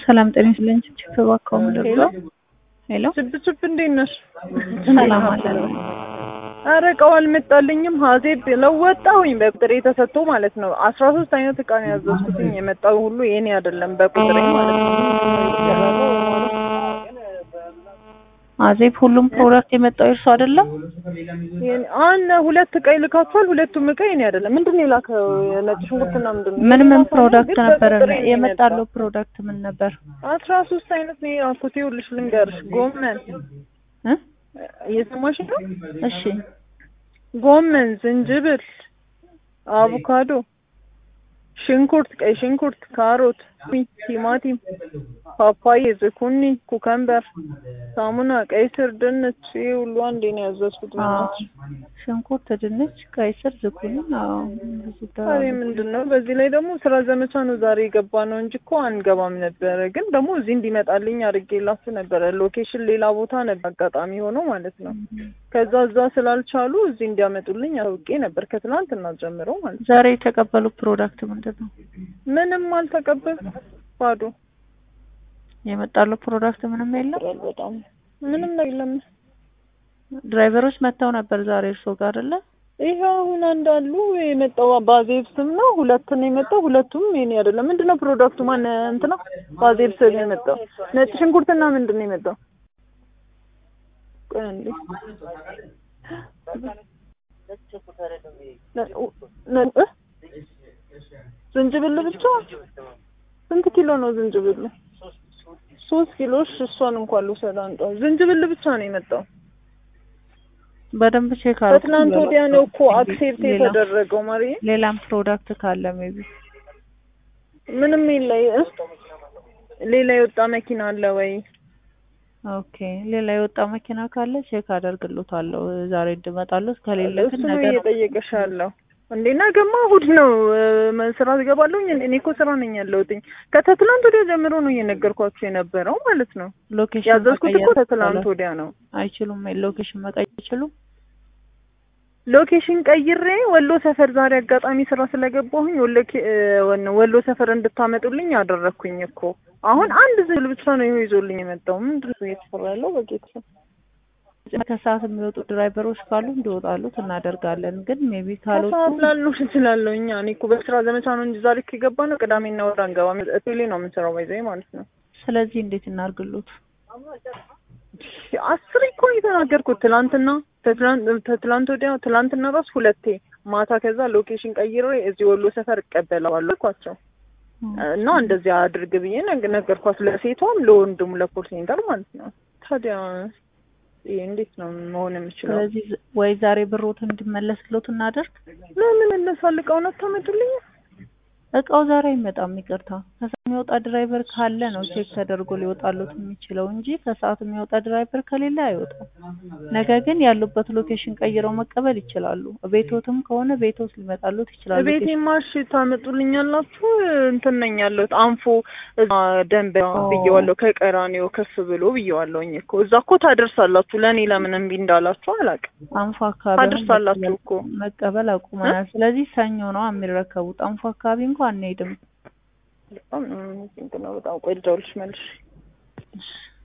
ሰላም ጤና ይስጥልኝ። ችፕ ባካው ምደርሰው ሄሎ ችብ ችብ እንዴት ነሽ? ሰላም አለ ኧረ እቃው አልመጣልኝም። ሀዜብ ለወጣሁኝ በቁጥሬ ተሰጥቶ ማለት ነው። አስራ ሶስት አይነት እቃ ነው ያዘዝኩትኝ። የመጣው ሁሉ የኔ አይደለም በቁጥሬ ማለት ነው። አዜብ ሁሉም ፕሮዳክት የመጣው እርሱ አይደለም። አነ ሁለት እቃ ይልካችኋል። ሁለቱም እቃ የኔ አይደለም። ምንድን ነው የላከው? ነጭ ሽንኩርትና ምንድን ነው ምን ምን ግን ፕሮዳክት ነበረ በቁጥሬ ነው የመጣለው? ፕሮዳክት ምን ነበር? አስራ ሶስት አይነት ነው የላኩት። ይኸውልሽ ልንገርሽ፣ ጎመን እ እየሰማሽ ነው? እሺ ጎመን፣ ዝንጅብል፣ አቮካዶ፣ ሽንኩርት፣ ቀይ ሽንኩርት፣ ካሮት፣ ቲማቲም፣ ፓፓዬ፣ ዝኩኒ፣ ኩከምበር፣ ሳሙና፣ ቀይ ስር፣ ድንች ይሄ ሁሉ አንዴ ነው ያዘዝኩት። አዎ። በእናትሽ ሽንኩርት፣ ድንች፣ ቀይ ስር፣ ዝኩኒ። አዎ ብዙ ዛሬ ምንድን ነው? በዚህ ላይ ደግሞ ስራ ዘመቻ ነው ዛሬ የገባ ነው እንጂ እኮ አንገባም ነበረ። ግን ደግሞ እዚህ እንዲመጣልኝ አድርጌላችሁ ነበረ። ሎኬሽን ሌላ ቦታ ነበር አጋጣሚ ሆኖ ማለት ነው። ከዛ እዛ ስላልቻሉ እዚህ እንዲያመጡልኝ አውቄ ነበር ከትናንትና ጀምሮ ማለት ነው። ዛሬ የተቀበሉ ፕሮዳክት ምንድን ነው? ምንም አልተቀበል ባዶ የመጣለው ፕሮዳክት ምንም የለም። ይላል በጣም ምንም ነገር የለም። ድራይቨሮች መጥተው ነበር ዛሬ እርሶ ጋር አይደለ? ይሄ አሁን አንዳሉ የመጣው ባዜብ ስም ነው። ሁለት ነው የመጣው። ሁለቱም የኔ አይደለም። ምንድነው ፕሮዳክቱ? ማን እንትና ባዜብ ስም ነው የመጣው። ነጭ ሽንኩርትና ምንድን ነው የመጣው? ቆይ አንዴ። ነ- ነ- እ? ዝንጅብል ብቻ ስንት ኪሎ ነው ዝንጅብል? ሶስት ኪሎ። እሺ እሷን እንኳን ልውሰድ አንዷ። ዝንጅብል ብቻ ነው የመጣው። በደንብ ቼክ አድርጉ። ከትናንት ወዲያ ነው እኮ አክሴፕት ሌላ- የተደረገው ማሪ ሌላም ፕሮዳክት ካለ ሜቢ ምንም የለ እ? ሌላ የወጣ መኪና አለ ወይ? ኦኬ ሌላ የወጣ መኪና ካለ ቼክ አደርግሎታለሁ ዛሬ እንድመጣለሁ። ከሌለ እሱ ግን ነው ነገ እየጠየቀሽ ያለው እንዴ? ነገማ እሑድ ነው እ፣ ስራ ትገባለሁ። እኔ እኮ ስራ ነኝ ያለሁትኝ። ከትላንት ወዲያ ጀምሮ ነው እየነገርኳችሁ የነበረው ማለት ነው። ሎኬሽን ያዘዝኩት እኮ መቀየር ከትላንት ይቻላል። ወዲያ ነው። አይችሉም። ሎኬሽን መቀየር አይችሉም። ሎኬሽን ቀይሬ ወሎ ሰፈር ዛሬ አጋጣሚ ስራ ስለገባሁኝ ወሎ ኬ- እ፣ ወን- ወሎ ሰፈር እንድታመጡልኝ አደረግኩኝ እኮ። አሁን አንድ ዝብል ብቻ ነው ይኸው ይዞልኝ የመጣው። ምንድን ነው እየተሰራ ያለው? በጌታ ከሰዓት የሚወጡ ድራይቨሮች ካሉ እንዲወጣሉት እናደርጋለን። ግን ሜቢ ካልወጡ ከሰዓት ላሉ እችላለሁ። እኛ እኔ እኮ በስራ ዘመቻ ነው እንጂ ዛሬ ከገባ ነው ቅዳሜና እሑድ አንገባም። ቴሌ ነው የምንሰራው ባይዘይ ማለት ነው። ስለዚህ እንዴት እናርግሉት? አስር እኮ ነው የተናገርኩት ትላንትና፣ ተትላንት- ተትላንት ወዲያ፣ ትላንትና ራሱ ሁለቴ ማታ። ከዛ ሎኬሽን ቀይሬ እዚህ ወሎ ሰፈር እቀበለዋለሁ አልኳቸው እና እንደዚያ አድርግ ብዬ ነግ- ነገርኳት። ለሴቷም ለወንድሙ ለኮል ሴንተር ማለት ነው። ታዲያ ይሄ እንዴት ነው መሆን የምችለው? ስለዚህ ዝ- ወይ ዛሬ ብሮት እንዲመለስሎት እናደርግ። ለምን እነሳልቀውን አታመጡልኝ? እቃው ዛሬ አይመጣም። ይቅርታ ከሰዓት የሚወጣ ድራይቨር ካለ ነው ቼክ ተደርጎ ሊወጣሉት የሚችለው እንጂ ከሰዓት የሚወጣ ድራይቨር ከሌለ አይወጣም። ነገር ግን ያሉበት ሎኬሽን ቀይረው መቀበል ይችላሉ። ቤቶትም ከሆነ ቤቶት ሊመጣሉት ይችላሉ። ቤቴ ማሽ ታመጡልኛላችሁ? እንትን ነኝ ያለሁት አንፎ እዛ ደንብ ብዬዋለሁ። ከቀራኔው ከፍ ብሎ ብዬዋለሁኝ እኮ እዛ እኮ ታደርሳላችሁ። ለእኔ ለምን እምቢ እንዳላችሁ አላውቅም። አንፎ አካባቢ አሁን ታደርሳላችሁ እኮ መቀበል አቁመናል። ስለዚህ ሰኞ ነው የሚረከቡት። አንፎ አካባቢ እንኳን አንሄድም። በጣም ነው እንትን ነው በጣም ቆይ ልደውልልሽ መልሽ